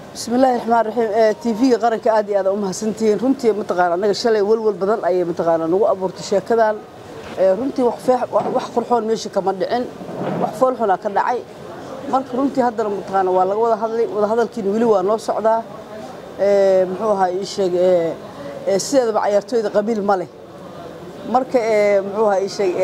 bismillahi raxmaan raxiim tv-ga qaranka aad iyo aad u mahadsantihiin runtii mataqaana annaga shalay walwal badan ayay mataqaana nagu abuurtay sheekadan runtii wax qurxoon meesha kama dhicin wax foolxunaa ka dhacay marka runtii haddana mataqaana waa laga wada hadlay wada hadalkiina weli waa noo socdaa muxuu ahaa ii sheeg sideedaba cayaartooyda qabiil ma leh marka muxuu ahaa ii sheeg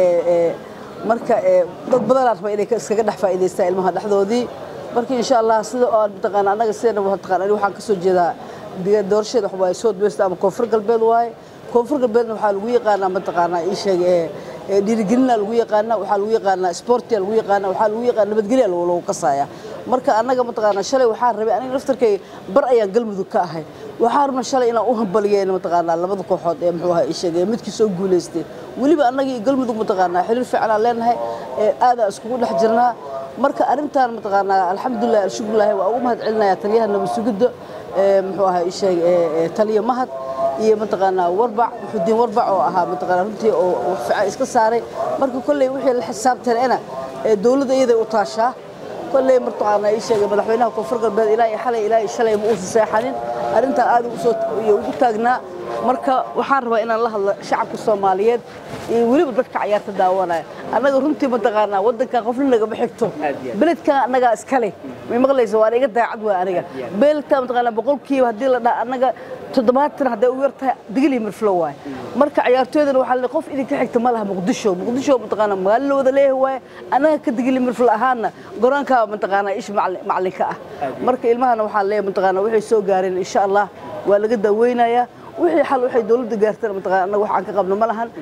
marka dad badanaa raba inay iskaga dhex faa'iidaystaan ilmaha dhexdoodii marka insha allah sida oo mataqaana annaga sideena mataqaana aniga waxaan ka soo jeedaa doorasheeda waxa waaye south west ama koonfur galbeed waaye koonfur galbeedna waxaa lagu yaqaanaa mataqaana ii sheeg dhiirigelina lagu yaqaana waxaa lagu yaqaanaa sportia lagu yaqaana waxaa lagu yaqaana nabadgelya lagu kasaya marka annaga mataqaana shalay waxaan rabay aniga naftarkay bar ayaan galmudug ka ahay waxaan rabna shalay inaan u hambaliyeyna mataqaanaa labada kooxood ee muxuu ahaa ii sheeg midkii soo guulaystay weliba annagii galmudug mataqaanaa xiriir fiican aan leenahay aadaan iskugu dhex jirnaa marka arrintan mataqaanaa alxamdulilah alshukrullahi waa ugu mahad celinayaa taliyaha nabad sugidda muxuu ahaa ii sheeg taliya mahad iyo mataqaanaa warbac muxudiin warbac oo ahaa mataqaanaa runtii oo wax fiican iska saaray marka kolley wixii la xisaabtanena dowladda iyaday u taashaa kolley mataqaanaa ii sheegay madaxweynaha koonfur galbeed ilaa iyo xalay ilaa iyo shalay ma uusan seexanin arrintan aad iyo ugu taagnaa marka waxaan rabaa inaan la hadlo shacabka soomaaliyeed iyo weliba dadka cayaarta daawanaya annaga runtii mataqaanaa waddankan qofna nagama xigto beledkan annagaa iskale may maqlaysa waan iga daacad waa aniga beledkan mataqaanaa boqolkiiba haddii la dhaha annaga toddobaatan hadday u yar tahay digli mirflo waaye marka cayaartooydana waxaa la qof idinka xigta ma laha muqdisho muqdisho mataqaanaa magaalo la wada leeyahay waaye annaga ka digli mirflo ahaana goraankaa mataqaanaa ish macallinka ah marka ilmahana waxaa leeyahay mataqaanaa waxay soo gaareen insha allah waa laga daaweynayaa wixii xal waxay dowladda gaartana mataqaana annaga waxaan ka qabno ma lahan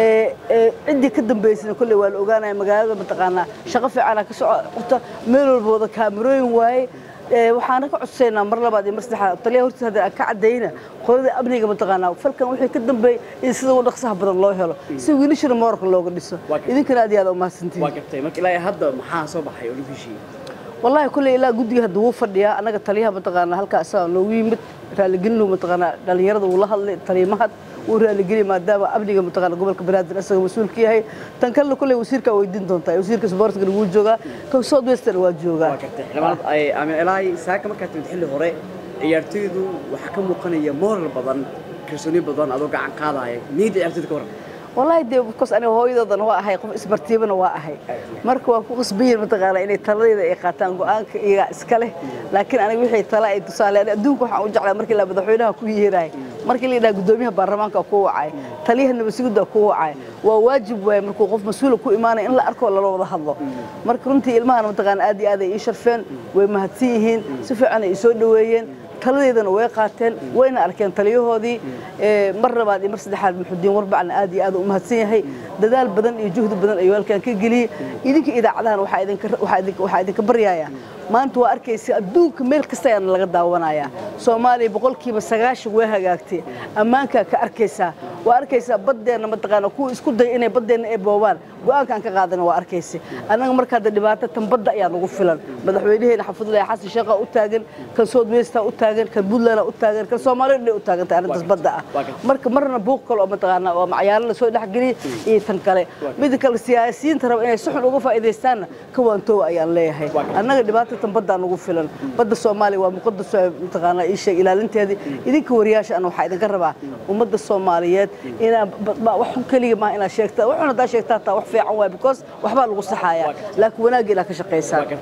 ciddii ka dambaysana kolley waa la ogaanaya magaalada mataqaanaa shaqo fiicana ka socota meel walba wada kaamirooyin waaye waxaana ka codsaynaa mar labaad iyo mar saddexaad taliyaha hortiisa hadda ka caddayna qolada amniga mataqaanaa falkan wixii ka dambeeyay in sida ugu dhaqsaha badan loo helo si wiilashana moorka looga dhiso idinkana aad iyo aad u mahadsantihiin waa gartay marka ilaa hadda maxaa soo baxay oo lagu heshiiyey والله كل إلى جودي هذا هو فديا أنا قلت ليها متقنا هلك أسا نوي مت رالجينه متقنا دليل والله هل تريمات ورالجيني ما دام أبني متقنا قبل كبراد الأسا مسؤول كي هي تنكل كل وزير كويدين دون تاي وزير كسبارت كنقول جوجا كوسود ويستر واجوجا لما أي أمي إلهي ساكن ما كانت تحل هراء ciyaartoydu waxaa ka muuqanaya moral badan kalsooni badan adoo gacan qaadaya niyadda ciyaartoyda ka waran والله دي بكوس أنا هويدا هو أهي قف إسبرتيبنا وأهي مركو أكو قصبير متقالة إني تلاقي إيه قاتان قانك إيه إسكاله لكن أنا وحي تلاقي تصالح أنا دونك وحنا وجعل مركي لا بدحوينها كوي هراي مركي اللي دا قدوميها برلمان كوي عاي تليها إنه بس يقول كوي عاي وواجب ومركو قف مسؤول كوي إيمانه إن لا أركو ولا لو هذا مركو أنتي إلمان متقالة أدي أدي يشرفين ومهتيهين سفع أنا يسودوين taladeedana way qaateen wayna arkeen taliyahoodii mar labaad iyo mar saddexaad muxudiin warbacna aad iyo aad u mahadsan yahay dadaal badan iyo juhdi badan ayuu halkan ka geliyey idinka idaacadahan waxaa idinka baryayaa maanta waa arkaysa adduunka meel kasta ayaana laga daawanayaa soomaaliya boqolkiiba sagaashan way hagaagtay ammaankaa ka arkaysaa waa arkaysaa baddeenna mataqaana kuwa isku daya inay baddeenna ay boobaan go-aankaan ka qaadana waa arkaysa annaga marka hadda dhibaato tan badda ayaa nagu filan madaxweynaheena xafidullahi xasan sheekha u taagan kan south westa u taagan kan puntland u taagan kan soomaaliya dhan u taagantay arrintaas badda ah marka marna buuq kale oo mataqaana oo macyaalo lasoo dhexgeliyay iyo tan kale mida kale siyaasiyiinta raba inay si xun uga faa'iidaystaanna ka waantoowa ayaan leeyahay annaga dhibaato tan baddaa nagu filan badda soomaaliya waa muqadas mataqaana ii sheeg ilaalinteedii idinka wariyaasha ana waxaa idinka rabaa ummadda soomaaliyeed inaa wax xun keliya maaha inaad sheegtaa waxun haddaa sheegtaa taa wax fiican waay because waxbaa lagu saxayaa laakiin wanaagga inaad ka shaqaysaa